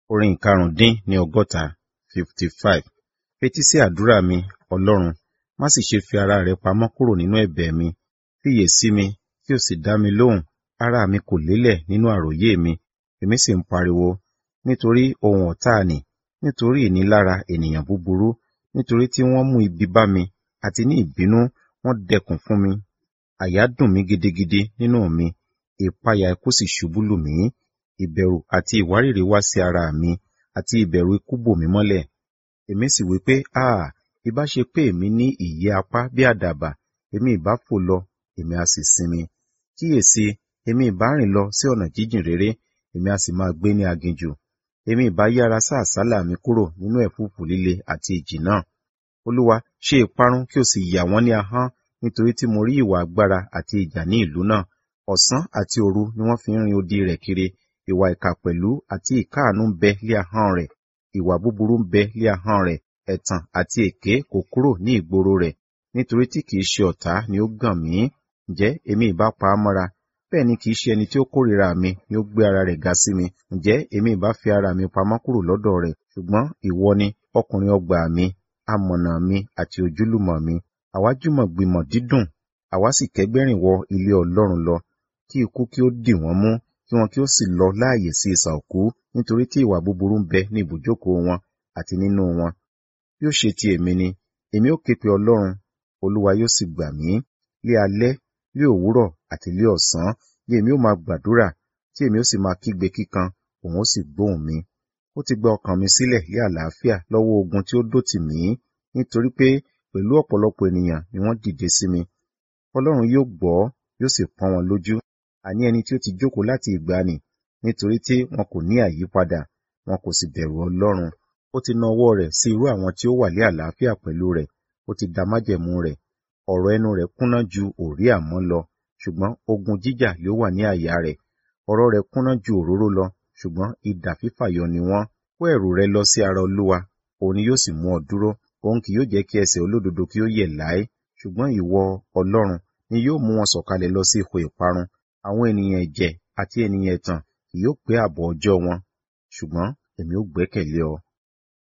Orin ìkarùndín ní ọgọ́ta fifty five. Fetí sí àdúrà mi, Ọlọ́run, má sì ṣe fi ara rẹ pamọ́ kúrò nínú ẹ̀bẹ̀ mi. Fiyè sí mi, kí o sì dá mi lóhùn. Ara mi kò lélẹ̀ nínú àròyé mi, èmi sì ń pariwo. Nítorí ohun ọ̀tá nì, nítorí ìnilára ènìyàn búburú, nítorí tí wọ́n mú ibi bá mi, àti ní ìbínú wọ́n dẹkùn fún mi. Àyà dùn mí gidigidi nínú mi, ìpayà ikú sì ṣubú lù mí. Ìbẹ̀rù àti ìwárìrì wá sí ara mi, àti ìbẹ̀rù ikú bò mí mọ́lẹ̀. Èmi sì wí pé, Áà! Ìbá ṣe pé èmi ní ìyẹ́ apá bí àdàbà, èmi ìbá fò lọ, èmi a sì sinmi. Kíyèsi, èmi ìbá rìn lọ sí ọ̀nà jíjìn réré, èmi a sì máa gbé ní aginjù. Èmi ìbá yára sá àsálà mi kúrò nínú ẹ̀fúùfù líle àti ìjì náà. Olúwa, ṣe ìparun kí o sì yà wọ́n ní ahọ́n, nítorí tí mo rí ìwà agbára àti ìjà ní ìlú náà. Ọ̀sán àti òru ni wọ́n fi ń rin odi rẹ̀ kiri. Ìwà ìkà pẹ̀lú àti ìkáàánú ń bẹ lé ahọ́n rẹ̀. Ìwà búburú ń bẹ lé ahọ́n rẹ̀. Ẹ̀tàn àti èké kò kúrò ní ìgboro rẹ̀. Nítorí tí kìí ṣe ọ̀tá ni ó gàn mí. Ǹjẹ́ èmi ìbá pa á mọ́ra? Bẹ́ẹ̀ ni kìí ṣe ẹni tí ó kórìíra mi ni ó gbé ara rẹ̀ ga sí mi. Ǹjẹ́ èmi ìbá fi ara mi pamọ́ kúrò lọ́dọ̀ rẹ̀? Ṣùgbọ́n ìwọ ni ọkùnrin ọgbà mi, amọ̀nà mi àti ojúlùmọ̀ mi. Àwa jùmọ̀ gbìmọ̀ dídùn, àwa sì kẹ́gbẹ́rìn wọ ilé Ọlọ́run lọ. Kí ikú kí ó dì wọ́n mú, kí wọn kí ó sì lọ láàyè sí isà òkú, nítorí tí ìwà búburú ń bẹ ní ibùjókòó wọn àti nínú wọn. Bí ó ṣe ti èmi ni, èmi ó ké pe Ọlọ́run, Olúwa yóò sì gbà mí. Lé alẹ́, lé òwúrọ̀ àti lé ọ̀sán ni èmi ó máa gbàdúrà, tí èmi ó sì máa kígbe kíkan, òun ó sì gbóhùn mi. Ó ti gba ọkàn mi sílẹ̀ lé àlàáfíà lọ́wọ́ ogun tí ó dó tì mí, nítorí pé pẹ̀lú ọ̀pọ̀lọpọ̀ ènìyàn ni wọ́n dìde sí mi. Ọlọ́run yóò gbọ́, yóò sì pọ́n wọn lójú. Àní ẹni tí ó ti jókòó láti ìgbàanì, nítorí tí wọn kò ní àyípadà, wọn kò sì bẹ̀rù Ọlọ́run. Ó ti na ọwọ́ rẹ̀ sí irú àwọn tí ó wà lé àlàáfíà pẹ̀lú rẹ̀, ó ti da májẹ̀mú rẹ̀. Ọ̀rọ̀ ẹnu rẹ̀ kúnná ju òrí àmọ́ lọ, ṣùgbọ́n ogun jíjà ló wà ní àyà rẹ̀. Ọ̀rọ̀ rẹ̀ kúnná ju òróró lọ, ṣùgbọ́n idà fífàyọ ni wọ́n. Kó ẹ̀rù rẹ lọ sí ara Olúwa, òun ni yóò sì mú ọ dúró. Òun kì yóò jẹ́ kí ẹsẹ̀ olódodo kí ó yẹ̀ láé. Ṣùgbọ́n ìwọ, Ọlọ́run, ni yóò mú wọn sọ̀kalẹ̀ lọ sí ipò ìparun. Àwọn ènìyàn ẹ̀jẹ̀ àti ènìyàn ẹ̀tàn kì yóò pé ààbọ̀ ọjọ́ wọn. Ṣùgbọ́n èmi ó gbẹ́kẹ̀lé ọ.